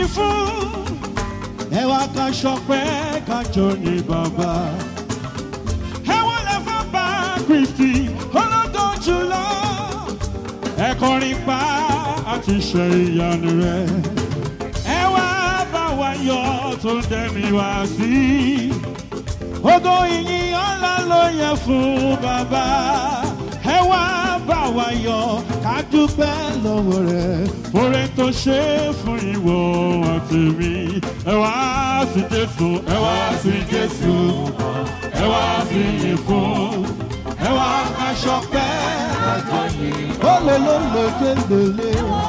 fún ẹ wá ká ṣọpẹ́ ká jó ní bàbá ẹ wọ́n lè fẹ́ bá kristi olódò jùlọ ẹ kọrin pa àti ṣe ìyanu rẹ ẹ wá bá wa yọ tó dẹ́mi wá sí ògo ìyìn ọ̀la ló yẹ fún bàbá ẹ wá bá wa yọ ká dúpẹ́ lọ́wọ́ rẹ̀ oore tó ṣe fún ìwọ àti mi ẹ wá sí jésù ẹ wá sí jésù ẹ wá sí yìn fún ẹ wá ká ṣọpẹ́ olólùlókèlélé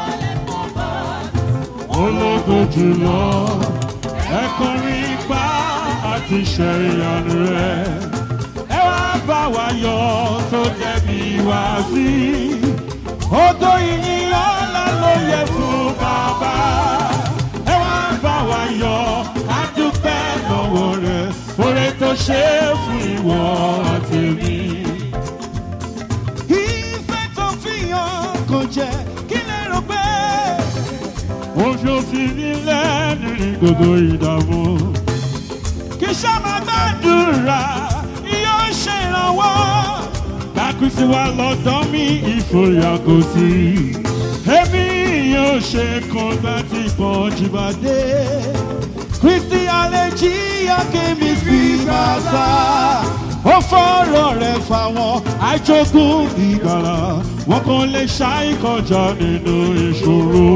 ológo jùlọ ẹ kọrin pa àti ṣe ìyanu rẹ ẹ wá bá wa yọ tó jẹbi wá sí odò ìyìn ọlá ló yẹ fún bàbá ẹ wá bá wa yọ àdúpẹ́ lọ́wọ́ rẹ oore tó ṣe fún ìwọ àti mi. ìfẹ́ tó fi hàn kò jẹ́ kí lè rò pé oṣù fi nílẹ̀ nínú gbogbo ìdààmú kì í sábà gbàdúrà yóò ṣèrànwọ́. Bákùsí wa lọ́dọ̀ mi ìfòyà kò sí. Èmi yóò ṣe kan láti pọ̀ jìbàdé. Kristi àlejì Akemi fi máa sá. Ó fọ́rọ̀ rẹ̀ fáwọn àjogún ìgbàlà. Wọ́n kàn lè ṣàì kọjá nínú ìṣòro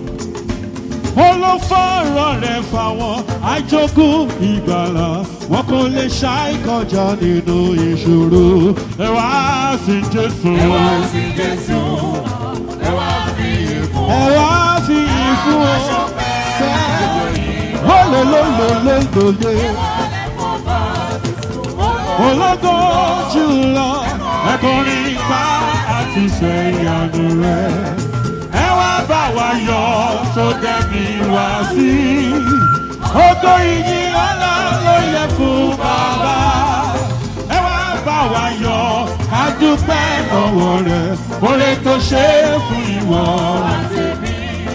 olófọ̀rọ̀ rẹ̀ fáwọn àjogún ìgbàlà wọn kò lè ṣàì kọjá nínú ìṣòro ẹ wá sí jésù ẹ wá sí jésù ẹ wá fi ìfún ẹ wá sí ìfún ọ lólólólólólólé ológo jùlọ ẹkùnrin ipá àti ṣẹyànú rẹ ẹ wá bá wa yọ tó dẹ́bi wá sí. Ogo ìyìn ọ̀la ló yẹ fún bàbá. Ẹ wá bá wa yọ ká dúpẹ́ lọ́wọ́ rẹ̀. Oore tó ṣe é fún ìwọ àti mi.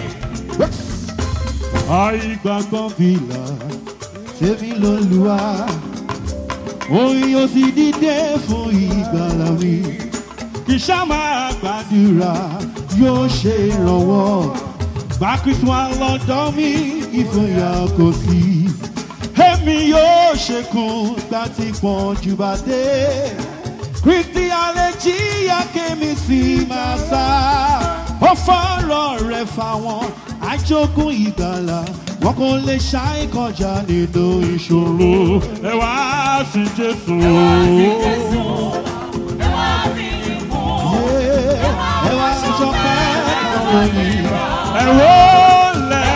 Àìgbàgbọ́ fìlà tèmi ló lù wá. Oyin yóò sì dìde fún ìgbàlà mi. Kì í ṣá máa gbàdúrà yóò ṣe ìrànwọ́. Bákísí wa lọ́dọ̀ mi ìfòyà kò sí. Èmi yóò ṣekun láti pọ̀n jù bá dé. Kristi àlejì Akemi sì máa sá. Ó fọ́rọ̀ rẹ̀ fáwọn àjogún ìgbàlà. Wọ́n kò lè ṣàì kọjá nínú ìṣòro. Ẹ wá sí Jésù. ẹ wá sí jésù ẹ wá fi ìfún Ẹ wá sọpẹ́ lọ́wọ́ yìí. Ẹ̀rọ lẹ̀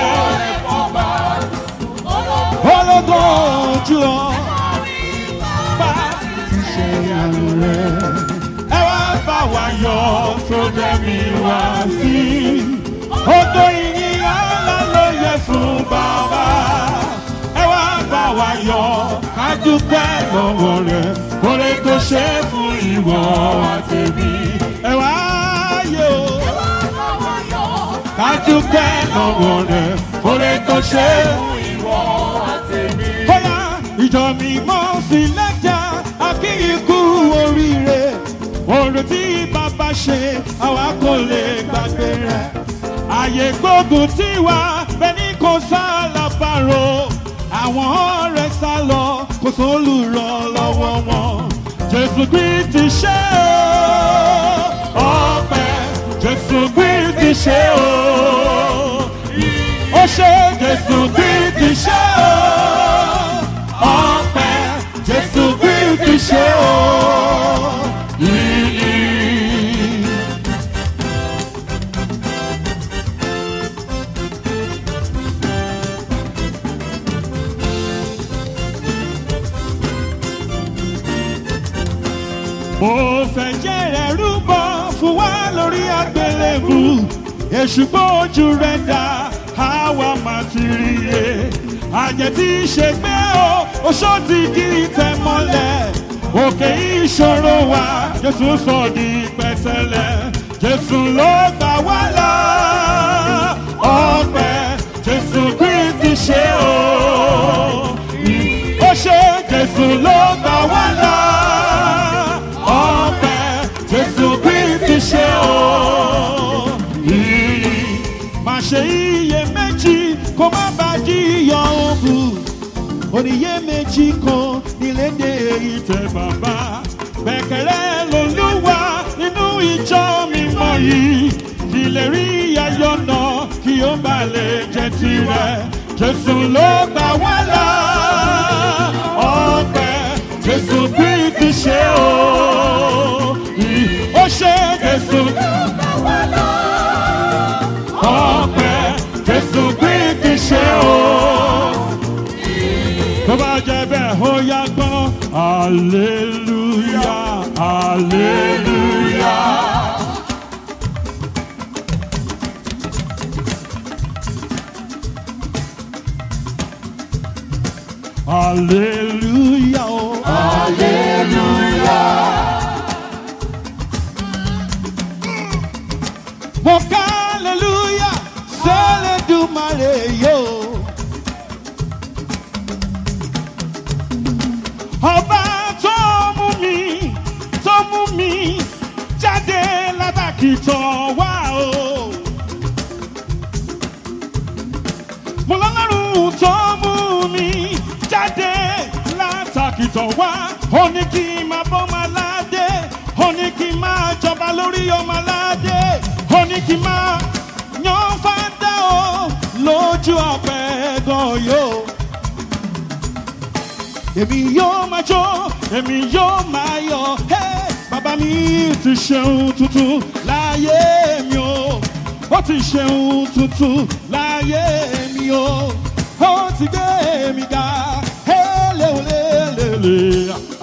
ológo ojú ọ bá ti ṣe àrùn rẹ̀. Ẹ wá bá wa yọ tó dẹ́mi wá sí. Odò ìyìn ọ̀la ló yẹ fún bàbá. Ẹ wá bá wa yọ ká dúpẹ́ lọ́wọ́ rẹ̀. Kórè tó ṣe fún ìwọ àtẹ̀mí. Ẹ wá yọ ká dúpẹ́ lọ́wọ́ rẹ̀. Kórè tó ṣe fún ìwọ àtẹ̀mí. bóyá ìjọ mi mọ́ sí lẹ́jà akíyíkú oríire oore tí bàbá ṣe àwa kò lè gbàgbé rẹ̀ àyè gbógun tí wà bẹ́ẹ̀ni kò sá lábàárò àwọn ọ̀rẹ́ sá lọ kò sólùrọ̀ lọ́wọ́ wọn jésù kristi ṣe o ọpẹ́ jésù kristi ṣe o ó ṣe jésù kristi ṣe o ọpẹ́ jésù kristi ṣe o yìí. mo fẹ́ jẹ́rẹ̀ rúbọ fún wa lórí àgbélébù èṣù gbójú rẹ̀ dá àwa máa ti rí e àjẹ́ tí í ṣe gbé o oṣó ti kí tẹ mọ́lẹ̀ òkè ìṣòro wa jésù sọ di pẹ̀tẹ́lẹ̀ jésù ló gbà wá là ọpẹ́ jésù kristi. ṣe o. Ó ṣe Jésù ló gbà wá là. Ọpẹ́ Jésù Kristi ṣe o. Ìyìn máa ṣe iyèméjì kó má bàa jíyọ̀ òkú oníyé méjì kan nílédè ìtẹ̀ bàbá bẹ̀kẹ̀rẹ̀ lolúwa nínú ìjọ mímọ́ yìí kí lè rí ayọ̀ náà kí ó bá lè jẹ́ tirẹ̀ jésù ló gbà wá là ọpẹ́ jésù kristi ṣe o ó ṣe jésù ọpẹ́ jésù kristi ṣe o tó bá jẹ bẹ́ẹ̀ ó yá gbọ́ aleluya aleluya. aleluya o aleluya. mo ká aleluya sẹ́lẹ̀ dùmarè yóò. ọba tó mú mi tó mú mi jáde látàkì tán wá o. mo lọ́lọ́run tó mú mi jáde látàkì tán wá ó ní kí n máa bọ́ máa ládé ó ní kí n máa jọba lórí ọmọ aládé ó ní kí n máa yan fádá o lójú ọ̀pẹ gan yóò èmi yóò máa jó èmi yóò máa yọ hey! bàbá mi ti ṣeun tuntun láyé mi o ó ti ṣeun tuntun láyé mi o ó ti gbé mi ga hey, lélelélele